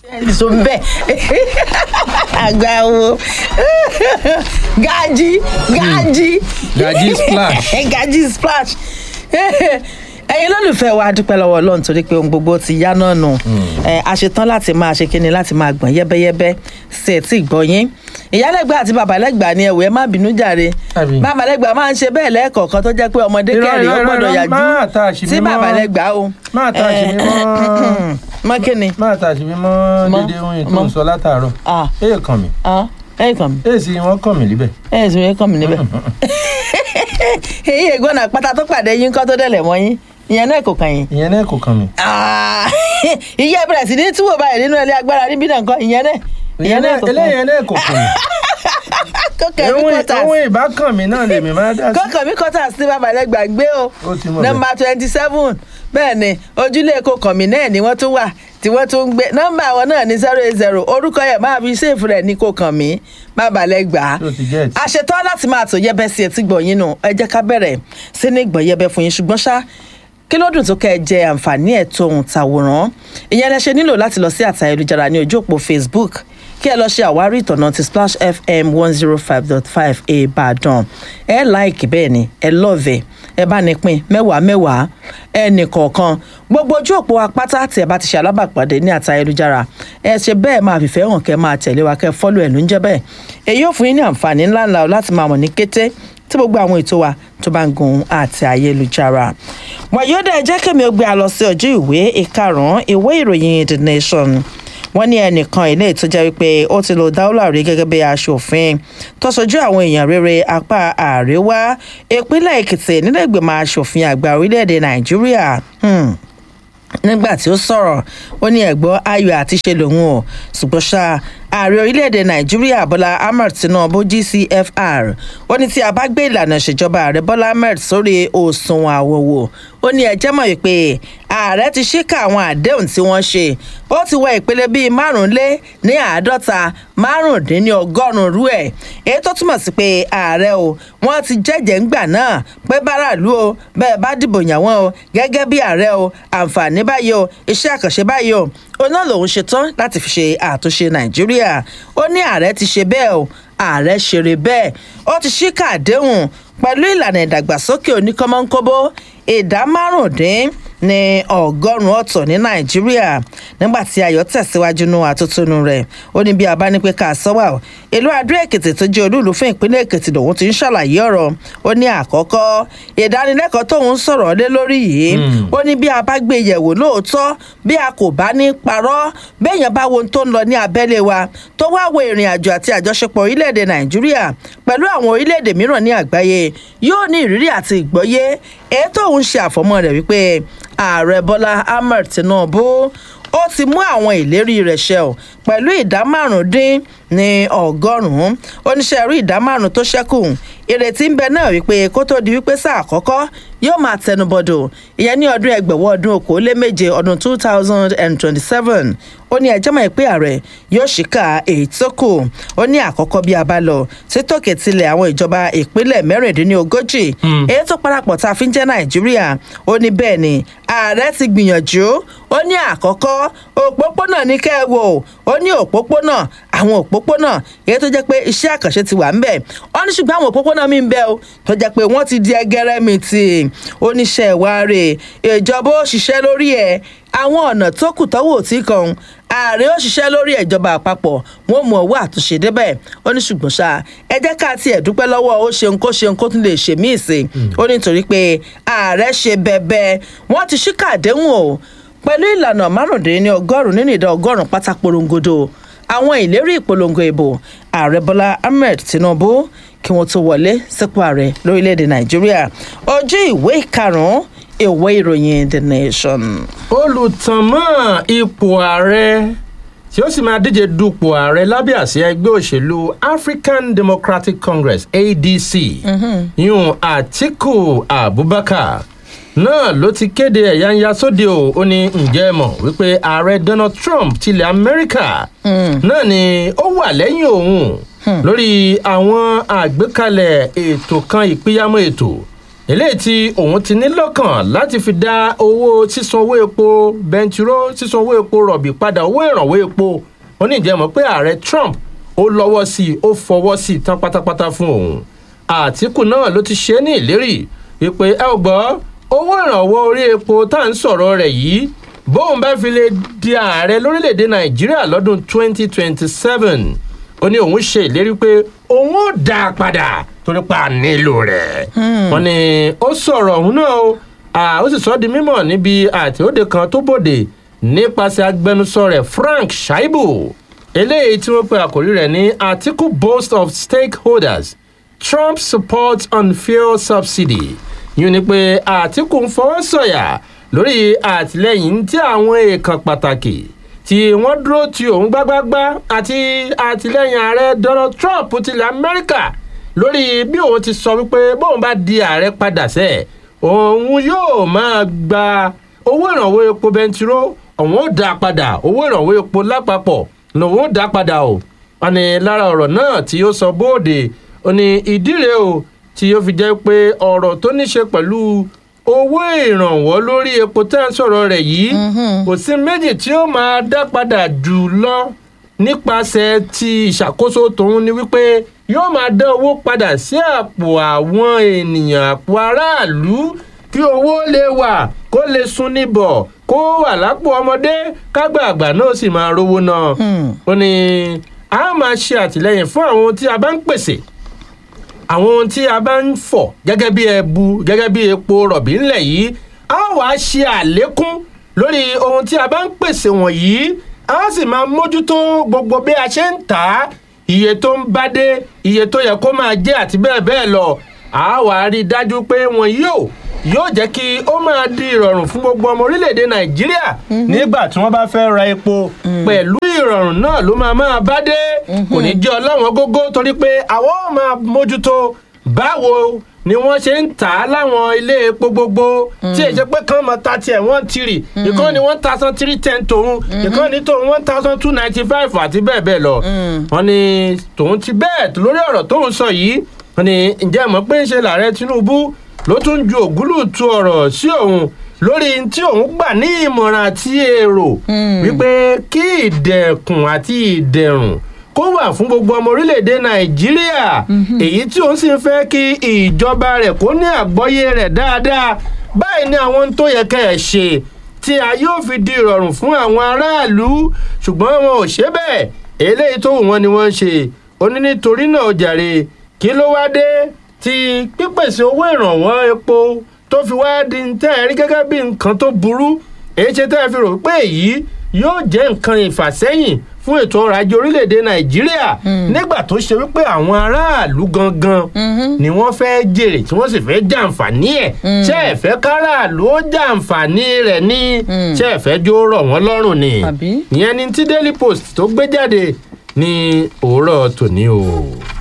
so bẹ́ẹ̀ àgbà wo gaji gaji Gaji splash. gaji splash ẹyin lólùfẹ́ wa dúpẹ́ lọ́wọ́ ọlọ́run torí pé ohun gbogbo ti yá náà nù Ẹ, a ṣetán láti máa ṣe kíni láti máa gbọ̀n yẹ́bẹ́yẹ́bẹ́ sí ẹ̀ tí gbọ́ yín ìyálẹ́gbà àti babalẹ́gbà ni ẹ̀wẹ̀ má bínú jàre Àbí? babalẹ́gbà máa ń ṣe bẹ́ẹ̀ lẹ́ẹ̀kọ̀ọ̀kan tó jẹ́ pé ọmọdé Irọ́, kẹrin ó irọ́, gbọ́dọ̀ irọ́, yàjú máa ta àṣìbí sí mọ́. babalẹ́gbà o Máa ta àṣìbí mọ́. mọ́ kíni máa ta àṣìbí mọ́ Mọ́. dédé ohun ètò Mọ́. ń sọ látàárọ̀ Ah. èè kàn mí Ah, ẹ kàn mí èè sì wọ́n kàn mí líbẹ̀. ẹ sì ń kàn mí níbẹ̀ èyí ègbọ́n náà pátá tó pàdé yín kọ́ tó dẹ̀lẹ̀ mọ́ yín ìyẹn náà kò kàn yín. ìyẹn náà kò kàn mí. Ah, ìyá ìbẹ̀rẹ̀ sí ní túwò báyìí nínú ilé agbára níbí náà nǹkan ìyẹn náà ìyẹn náà kò kàn eléyìí náà kò kàn mí. kó kàn mí Ohun- kọ́tà ohun ìbákan mi náà lèmi máa dá sí. kó kàn mí kọ́tà sí babalẹ̀ gbàgbé o Ó ti mọ̀ nọmba twenty seven bẹ́ẹ̀ ni ojúlé kó kàn mí náà ni wọ́n tún wà tí wọ́n tún ń gbé nọmba àwọn náà ní zero eight zero orúkọ yẹn máa fi ṣèfù rẹ̀ ní kó kàn mí babalẹ̀ gbà á Tó ti get. a ṣetán láti máa tó yẹbẹ sí etí gbọ̀nyìn nù ẹ jẹ́ ká bẹ̀rẹ̀ sí ní gbọ̀n yẹbẹ fún yín ṣùgbọ́n ṣá kí ló dùn tó kẹ́ ẹ jẹ àǹfààní ẹ̀ tóun tàwòrán ìyẹn lẹ ṣe nílò láti lọ sí àtà ayélujára ní ojú òpó facebook kí ẹ lọ ṣe àwárí ìtọ̀nà ti splash fm one zero five dot five ìbàdàn ẹ láìkì bẹ́ẹ̀ ni ẹ lọ́ọ̀vẹ̀ ẹ bá ní pín mẹ́wàá mẹ́wàá ẹnì kọ̀ọ̀kan gbogbo ojú òpó apáta tí ẹ bá ti ṣe alábàpàdé ní àtà ayélujára ẹ ṣe bẹ́ẹ̀ máa fìfẹ́ hàn kẹ́ máa tẹ̀lé wa kẹ́ fọ́lù ẹ̀ ló ń jẹ́ bẹ́ẹ̀ èyí ò fún yín ní àǹfààní ńláńlá o láti máa mọ̀ ní kété tí gbogbo àwọn ètò wa tó bá ń gun àti ayélujára wàyódà ẹ jẹ́ kẹ́mi ó gbé a lọ sí ọjọ́ ìwé ìkarùn-ún ìwé ìròyìn the nation wọ́n ní ẹnìkan ilé tó jẹ́ wípé ó ti lo dáúlà rí gẹ́gẹ́ bí aṣòfin tó sojú àwọn èèyàn rere apá àríwá ìpínlẹ̀ èkìtì nílẹ̀ ìgbìmọ̀ aṣòfin àgbà orílẹ̀-èdè nàìjíríà Hmm nígbà tí ó sọ̀rọ̀ ó ní ẹ̀gbọ́n ayọ̀ àti ṣe lòun o ṣùgbọ́n ṣá ààrẹ orílẹ̀-èdè nàìjíríà bọ́lá ahmed tinubu gcfr ó ní tí a bá gbé ìlànà ìṣèjọba ààrẹ bọ́lá ahmed sórí òṣùwọ̀n àwòwò ó ní ẹjẹ́ mọ̀ wípé ààrẹ ti ṣíkà àwọn àdéhùn tí wọ́n ṣe ó ti wọ ìpele bíi márùnlé ní àádọ́ta márùndínní ọgọ́rùn-ún rú ẹ̀ èyí tó túmọ̀ sí pé ààrẹ o wọ́n ti jẹ́jẹ̀ẹ́ ńgbà náà pé báràlú o bẹ́ẹ̀ bá dìbò yàn wọ́n o gẹ́gẹ́ bí ààrẹ o àǹfààní báyìí o iṣẹ́ àkànṣe báyìí o òun náà lòun ṣetán láti fi ṣe àtúnṣe nàìjíríà ó ní ààrẹ ti ṣe bẹ́ẹ̀ o ààrẹ ṣeré bẹ́ẹ̀ ó ti ṣíkà àdéhùn pẹ̀lú ìlànà ìdàgbàsókè oníkọ́mọ́nkóbó ìdá márùndín ní ọgọ́rùn-ún ọ̀tọ̀ ní nàìjíríà nígbà tí ayọ̀ tẹ̀síwájú nú àtúntúnú rẹ̀ ó ní bí a bá ní pé ká sọ́wà o ìlú adó èkìtì tó jẹ́ olúùlú fún ìpínlẹ̀ èkìtì lòun ti ń ṣàlàyé ọ̀rọ̀ ó ní àkọ́kọ́ ìdánilẹ́kọ̀ọ́ tóun sọ̀rọ̀ lé lórí yìí ó ní bí a bá gbé yẹ̀wò lóòótọ́ bí a kò bá ní parọ́ béèyàn bá wo ohun tó ń lọ ní abẹ́lé wa tó wá wo ìrìn àjò àti àjọṣepọ̀ orílẹ̀-èdè nàìjíríà pẹ̀lú àwọn orílẹ̀-èdè mìíràn ní àgbáyé yóò ní ìrírí àti ìgbọ́yé èyí tóun ṣe àfọmọ́ rẹ̀ wípé ààrẹ bọ́lá ahmed tinubu ó ti mú àwọn ìlérí rẹ̀ ṣẹ ọ́ pẹ̀lú ìdá márùndín ní ọgọ́rùn-ún oníṣẹ́ rí ìdá márùn tó ṣẹ́kù ìrètí ń bẹ náà wípé kó tó di wípé sáà àkọ́kọ́ yóò máa tẹnubọdọ̀ ìyẹn ní ọdún ẹgbẹ̀wọ́ ọdún okòóléméje ọdún two thousand and twenty-seven ó ní ẹjọ́ mọ̀ pé ààrẹ yóò ṣìkà èyí tó kù ó ní àkọ́kọ́ bí a bá lọ sí tòkè tilẹ̀ àwọn ìjọba ìpínlẹ̀ mẹ́rìndínlógójì èyí tó parapọ̀ tá a fi ń jẹ́ nàìjíríà ó ní bẹ́ẹ̀ ni ààrẹ ti gbìyànjú ó ní àkọ́kọ́ òpópónà ní kẹ́ ẹ wò ó ní òpópónà àwọn òpópónà èyí tó jẹ́ pé iṣẹ́ àkànṣe ti wà ń bẹ̀ ó ní ṣùgbọ́n àwọn òpópónà mi ń bẹ o tó jẹ́ pé wọ́n ti di ẹgẹrẹ mi tì oníṣẹ́ ìwárè ìjọba ó ṣiṣẹ́ lórí ẹ̀ àwọn ọ̀nà tó kù tọ́wọ́ tí kan ààrẹ ó ṣiṣẹ́ lórí ìjọba àpapọ̀ wọn mú ọwọ́ àtúnṣe débẹ̀ ó ní ṣùgbọ́n ṣá ẹ jẹ́ ká tiẹ̀ dúpẹ́ lọ́wọ́ ó ṣeun kó ṣeun kó tún lè ṣe míì sí ó ní nítorí pé ààrẹ ṣe bẹ́ẹ̀bẹ́ wọ́n ti ṣíkà àdéhùn o pẹ̀lú ìlànà márùndínlẹ́ni ọgọ́rùn-ún nínú ìdá ọgọ́rùn-ún pátá porongodo àwọn ìlérí ìpolongo ìbò ààrẹ bọ́lá ahmed tinubu kí wọ́n tó wọlé sípò ààrẹ lórílẹ̀‐èdè nàìjíríà ojú ìwé karùn-ún ìwé ìròyìn the nation. olùtànmọ́ ipò ààrẹ tí ó sì máa díje dupò ààrẹ lábẹ́ àsíá ẹgbẹ́ òṣèlú african democratic congress adc yun atiku abubakar náà ló ti kéde ẹ̀yáǹyá sóde o ó ní ǹjẹ́ ẹ mọ̀ wípé ààrẹ donald trump tilẹ̀ amẹ́ríkà náà ni ó wà lẹ́yìn òun lórí àwọn àgbékalẹ̀ ètò kan ìpínyàmọ́ ètò eléyìí tí òun ti ní lọ́kàn láti fi dá owó sísan owó epo bẹntiró sísan owó epo rọ̀bì padà owó ìrànwọ́ epo ó ní ìjẹ́mọ̀ pé ààrẹ trump ó lọ́wọ́ sí i ó fọwọ́ sí i tán pátápátá fún òun àtìkù náà ló ti ṣe é ní ìlérí wípé ẹ ò gbọ́ owó ìrànwọ́ orí epo tá à ń sọ̀rọ̀ rẹ̀ yìí bóun bá fi lè di ààrẹ lórílẹ̀‐èdè nàìjíríà lọ́dún 2027 ó ní òun ṣe ìlérí pé òun ó dá a padà torí pa nílò rẹ̀ wọ́n ní ó sọ̀rọ̀ òun náà o ó sì sọ ọ́ di mímọ̀ níbi àtẹ̀wọ́de kan tó bòde nípasẹ̀ agbẹnusọ rẹ̀ frank shaibu eléyìí tí wọ́n pe àkòrí rẹ̀ ní article boast of stakeholders trump supports on fuel subsidy yìí ni pé àtìkù ń fọwọ́ sọ̀yà lórí àtìlẹyìn tí àwọn èèkàn pàtàkì tí wọ́n dúró ti òun gbágbágbá àti àtìlẹyìn ààrẹ donald trump tilẹ̀ amẹ́ríkà lórí bí òun ti sọ wípé bóun bá di ààrẹ padà sẹ́ òun yóò máa gba owó ìrànwọ́ epo bẹntiró òun ó dá padà owó ìrànwọ́ epo lápapọ̀ lòun ó dá padà o wọn ni lára ọ̀rọ̀ náà tí ó sọ bóde ó ní ìdí rèé o tí ó fi jẹ́ pé ọ̀rọ̀ tó ní ṣe pẹ̀lú owó ìrànwọ́ lórí epo tá à ń sọ̀rọ̀ rẹ̀ yìí kò sí méjì tí ó máa dá padà jù lọ nípasẹ̀ ti ìṣàkóso tòun ni wípé yóò máa dá owó padà sí àpò àwọn ènìyàn àpò aráàlú kí owó lè wà kó lè sun níbọ̀ kó wà lápò ọmọdé kágbà àgbà náà sì máa rówó náà ó ní a máa ṣe àtìlẹyìn fún àwọn ohun tí a bá ń pèsè àwọn ohun tí a bá ń fọ̀ gẹ́gẹ́ bí ẹbu gẹ́gẹ́ bí epo rọ̀bì ńlẹ̀ yìí a wàá ṣe àlékún lórí ohun tí a bá ń pèsè wọ̀nyí a sì máa mójútó gbogbo bí a ṣe ń tà á iye tó ń bá dé iye tó yẹ kó máa jẹ́ àti bẹ́ẹ̀ bẹ́ẹ̀ lọ a wàá rí i dájú pé wọn yóò yóò jẹ́ kí ó máa di ìrọ̀rùn fún gbogbo ọmọ orílẹ̀-èdè nàìjíríà nígbà tí wọ́n bá fẹ́ ra epo pẹ̀lú ìrọ̀rùn náà ló máa máa bá dé kò ní jẹ́ ọlọ́wọ́n gógó torí pé àwọn ò máa mójútó báwo ni wọ́n ṣe ń tà á láwọn ilé epo gbogbo tí èyí ṣe pé kán mọ ta tiẹ̀ wọ́n tìrì ìkan ni one thousand three ten tòun ìkan ni tòun one thousand two ninety five àti bẹ́ẹ̀ bẹ́ẹ̀ lọ wọ́n ní tòun ti bẹ́ẹ̀ lórí ọ̀rọ̀ tóun sọ yìí wọ́n ní ǹjẹ́ mọ̀ pé ń ṣe làárẹ̀ tinubu ló tún ju ògúlùtù ọ̀rọ̀ sí òun lórí tí òun gbà ní ìmọ̀ràn àti èrò wípé kí ìdẹ̀kùn àti ìdẹ̀rùn kó wà fún gbogbo ọmọ orílẹ̀-èdè nàìjíríà èyí tí òun sì ń fẹ́ kí ìjọba rẹ̀ kó ní àgbọ́yé rẹ̀ dáadáa báyìí ni àwọn tó yẹ kẹ́ ẹ̀ ṣe tí a yóò fi di ìrọ̀rùn fún àwọn aráàlú ṣùgbọ́n wọn ò ṣe bẹ́ẹ̀ eléyìí tó wù wọ́n ni wọ́n ń ṣe ó ní nítorí náà ó jàre kí ló wá dé ti pípèsè owó ìrànwọ́ epo tó fi wá di tẹ́ ẹ rí gẹ́gẹ́ bí nǹkan tó burú èyí ṣe tẹ́ ẹ fi rò pé èyí yóò jẹ́ nǹkan ìfàsẹ́yìn fún ètò ọrọ̀ ajé orílẹ̀-èdè nàìjíríà nígbà tó ṣe wípé àwọn aráàlú gangan ni wọ́n fẹ́ jèrè tí wọ́n sì fẹ́ jàǹfààní ẹ̀ ṣé ẹ fẹ́ káràlú ó jàǹfààní rẹ̀ ní ṣé ẹ fẹ́ jó rọ̀ wọ́n lọ́rùn ni ìyẹn ni tí daily post tó gbé jáde ní òwúrọ̀ tòní o.